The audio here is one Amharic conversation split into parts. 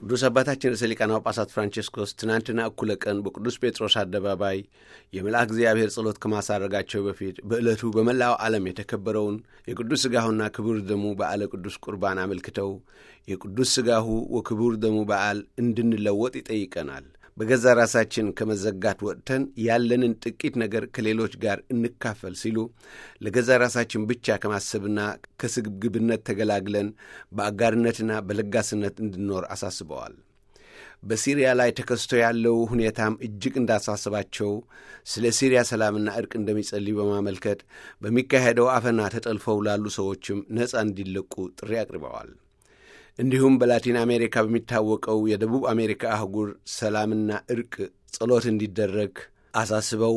ቅዱስ አባታችን ርዕሰ ሊቃነ ጳጳሳት ፍራንቺስኮስ ትናንትና እኩለ ቀን በቅዱስ ጴጥሮስ አደባባይ የመልአክ እግዚአብሔር ጸሎት ከማሳረጋቸው በፊት በዕለቱ በመላው ዓለም የተከበረውን የቅዱስ ሥጋሁና ክቡር ደሙ በዓለ ቅዱስ ቁርባን አመልክተው የቅዱስ ሥጋሁ ወክቡር ደሙ በዓል እንድንለወጥ ይጠይቀናል። በገዛ ራሳችን ከመዘጋት ወጥተን ያለንን ጥቂት ነገር ከሌሎች ጋር እንካፈል ሲሉ ለገዛ ራሳችን ብቻ ከማሰብና ከስግብግብነት ተገላግለን በአጋርነትና በለጋስነት እንድንኖር አሳስበዋል። በሲሪያ ላይ ተከስቶ ያለው ሁኔታም እጅግ እንዳሳስባቸው ስለ ሲሪያ ሰላምና እርቅ እንደሚጸልዩ በማመልከት በሚካሄደው አፈና ተጠልፈው ላሉ ሰዎችም ነፃ እንዲለቁ ጥሪ አቅርበዋል። እንዲሁም በላቲን አሜሪካ በሚታወቀው የደቡብ አሜሪካ አህጉር ሰላምና እርቅ ጸሎት እንዲደረግ አሳስበው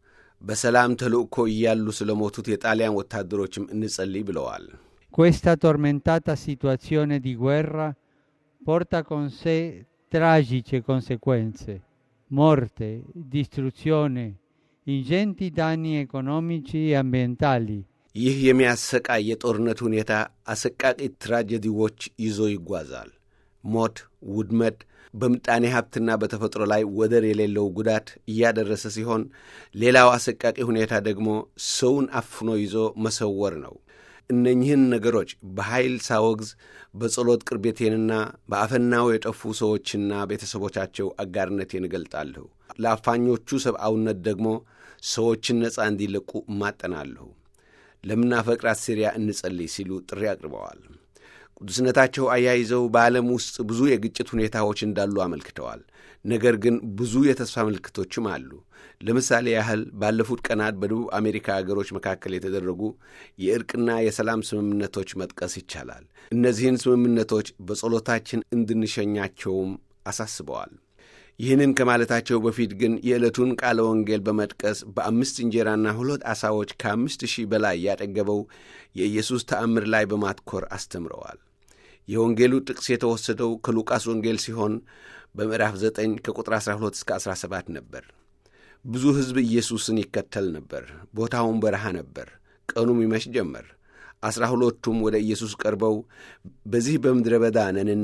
በሰላም ተልእኮ እያሉ ስለ ሞቱት የጣሊያን ወታደሮችም እንጸልይ ብለዋል። Questa tormentata situazione di guerra porta con sé tragiche conseguenze, morte, distruzione, ingenti danni economici e ambientali. ይህ የሚያሰቃይ የጦርነት ሁኔታ አሰቃቂ ትራጀዲዎች ይዞ ይጓዛል። ሞት፣ ውድመት፣ በምጣኔ ሀብትና በተፈጥሮ ላይ ወደር የሌለው ጉዳት እያደረሰ ሲሆን ሌላው አሰቃቂ ሁኔታ ደግሞ ሰውን አፍኖ ይዞ መሰወር ነው። እነኝህን ነገሮች በኃይል ሳወግዝ በጸሎት ቅርቤቴንና በአፈናው የጠፉ ሰዎችና ቤተሰቦቻቸው አጋርነቴን እገልጣለሁ። ለአፋኞቹ ሰብአውነት ደግሞ ሰዎችን ነፃ እንዲለቁ እማጠናለሁ። ለምናፈቅራት ሲሪያ እንጸልይ ሲሉ ጥሪ አቅርበዋል። ቅዱስነታቸው አያይዘው በዓለም ውስጥ ብዙ የግጭት ሁኔታዎች እንዳሉ አመልክተዋል። ነገር ግን ብዙ የተስፋ ምልክቶችም አሉ። ለምሳሌ ያህል ባለፉት ቀናት በደቡብ አሜሪካ አገሮች መካከል የተደረጉ የእርቅና የሰላም ስምምነቶች መጥቀስ ይቻላል። እነዚህን ስምምነቶች በጸሎታችን እንድንሸኛቸውም አሳስበዋል። ይህንን ከማለታቸው በፊት ግን የዕለቱን ቃለ ወንጌል በመጥቀስ በአምስት እንጀራና ሁለት ዓሣዎች ከአምስት ሺህ በላይ ያጠገበው የኢየሱስ ተአምር ላይ በማትኮር አስተምረዋል። የወንጌሉ ጥቅስ የተወሰደው ከሉቃስ ወንጌል ሲሆን በምዕራፍ 9 ከቁጥር 12 እስከ 17 ነበር። ብዙ ሕዝብ ኢየሱስን ይከተል ነበር። ቦታውን በረሃ ነበር። ቀኑም ይመሽ ጀመር። ዐሥራ ሁለቱም ወደ ኢየሱስ ቀርበው በዚህ በምድረ በዳ ነንና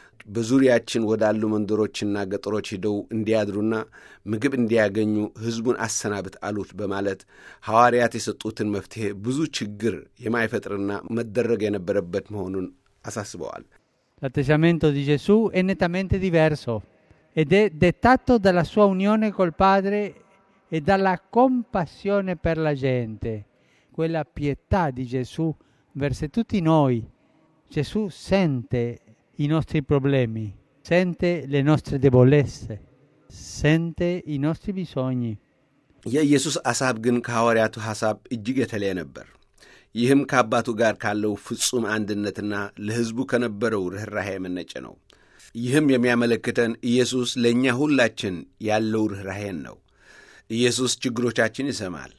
በዙሪያችን ወዳሉ መንደሮችና ገጠሮች ሂደው እንዲያድሩና ምግብ እንዲያገኙ ሕዝቡን አሰናብት አሉት በማለት ሐዋርያት የሰጡትን መፍትሔ ብዙ ችግር የማይፈጥርና መደረግ የነበረበት መሆኑን አሳስበዋል። L'atteggiamento di Gesù è nettamente diverso ed è dettato dalla sua unione col Padre e dalla compassione per la gente, quella pietà di Gesù verso tutti noi. Gesù sente i nostri problemi, sente le nostre debolezze, sente i nostri bisogni. የኢየሱስ ሐሳብ ግን ከሐዋርያቱ ሐሳብ እጅግ የተለየ ነበር። ይህም ከአባቱ ጋር ካለው ፍጹም አንድነትና ለሕዝቡ ከነበረው ርኅራኄ የመነጨ ነው። ይህም የሚያመለክተን ኢየሱስ ለእኛ ሁላችን ያለው ርኅራኄን ነው። ኢየሱስ ችግሮቻችን ይሰማል፣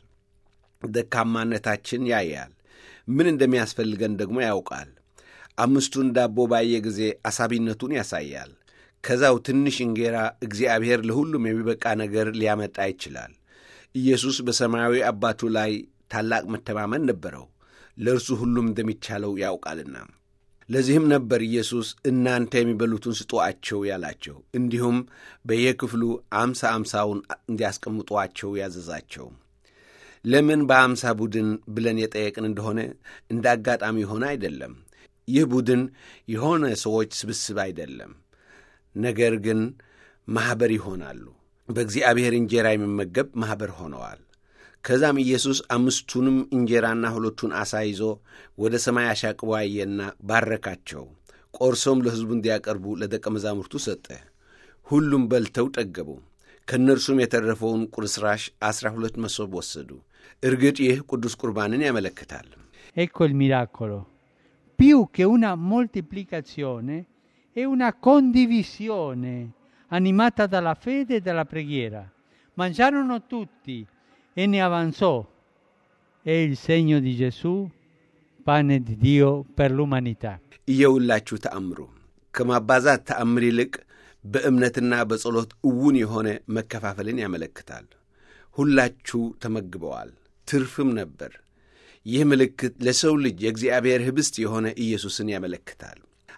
ደካማነታችን ያያል፣ ምን እንደሚያስፈልገን ደግሞ ያውቃል። አምስቱን ዳቦ ባየ ጊዜ አሳቢነቱን ያሳያል። ከዛው ትንሽ እንጌራ እግዚአብሔር ለሁሉም የሚበቃ ነገር ሊያመጣ ይችላል። ኢየሱስ በሰማያዊ አባቱ ላይ ታላቅ መተማመን ነበረው። ለእርሱ ሁሉም እንደሚቻለው ያውቃልና። ለዚህም ነበር ኢየሱስ እናንተ የሚበሉትን ስጡአቸው ያላቸው፣ እንዲሁም በየክፍሉ አምሳ አምሳውን እንዲያስቀምጧቸው ያዘዛቸው። ለምን በአምሳ ቡድን ብለን የጠየቅን እንደሆነ እንደ አጋጣሚ የሆነ አይደለም። ይህ ቡድን የሆነ ሰዎች ስብስብ አይደለም፣ ነገር ግን ማኅበር ይሆናሉ። በእግዚአብሔር እንጀራ የሚመገብ ማኅበር ሆነዋል። ከዛም ኢየሱስ አምስቱንም እንጀራና ሁለቱን ዓሣ ይዞ ወደ ሰማይ አሻቅቦ አየና ባረካቸው። ቆርሶም ለሕዝቡ እንዲያቀርቡ ለደቀ መዛሙርቱ ሰጠ። ሁሉም በልተው ጠገቡ። ከእነርሱም የተረፈውን ቁርስራሽ ዐሥራ ሁለት መሶብ ወሰዱ። እርግጥ ይህ ቅዱስ ቁርባንን ያመለክታል። Ecco il miracolo. Più che una moltiplicazione, è una condivisione animata dalla fede e dalla preghiera. Mangiarono tutti e ne avanzò. È il segno di Gesù, pane di Dio per l'umanità. እየውላችሁ ተአምሩ ከማባዛት ተአምር ይልቅ በእምነትና በጸሎት እውን የሆነ መከፋፈልን ያመለክታል። ሁላችሁ ተመግበዋል፣ ትርፍም ነበር። ይህ ምልክት ለሰው ልጅ የእግዚአብሔር ኅብስት የሆነ ኢየሱስን ያመለክታል።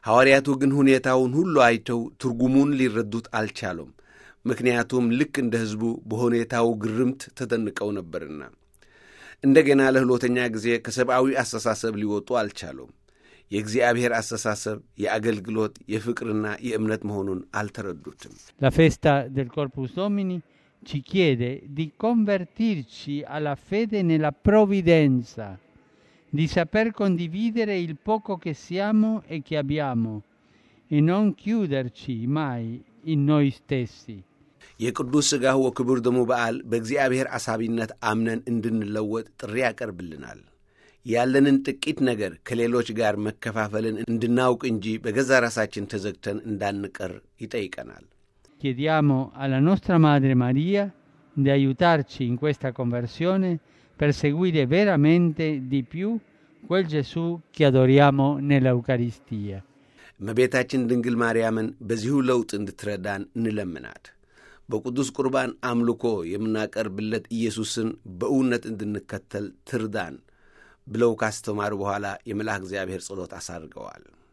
ሐዋርያቱ ግን ሁኔታውን ሁሉ አይተው ትርጉሙን ሊረዱት አልቻሉም። ምክንያቱም ልክ እንደ ሕዝቡ በሁኔታው ግርምት ተደንቀው ነበርና። እንደገና ለሁለተኛ ጊዜ ከሰብአዊ አስተሳሰብ ሊወጡ አልቻሉም። የእግዚአብሔር አስተሳሰብ የአገልግሎት የፍቅርና የእምነት መሆኑን አልተረዱትም። La festa del Corpus Domini ci chiede di convertirci alla fede nella provvidenza, di saper condividere il poco che siamo e che abbiamo e non chiuderci mai in noi stessi. የቅዱስ ሥጋው ወክቡር ደሙ በዓል በእግዚአብሔር አሳቢነት አምነን እንድንለወጥ ጥሪ ያቀርብልናል። ያለንን ጥቂት ነገር ከሌሎች ጋር መከፋፈልን እንድናውቅ እንጂ በገዛ ራሳችን ተዘግተን እንዳንቀር ይጠይቀናል። Chiediamo alla nostra Madre Maria di aiutarci in questa conversione per seguire veramente di più quel Gesù che adoriamo nell'Eucaristia. እመቤታችን ድንግል ማርያምን በዚሁ ለውጥ እንድትረዳን እንለምናት። በቅዱስ ቁርባን አምልኮ የምናቀርብለት ኢየሱስን በእውነት እንድንከተል ትርዳን ብለው ካስተማሩ በኋላ የመልአክ እግዚአብሔር ጸሎት አሳርገዋል።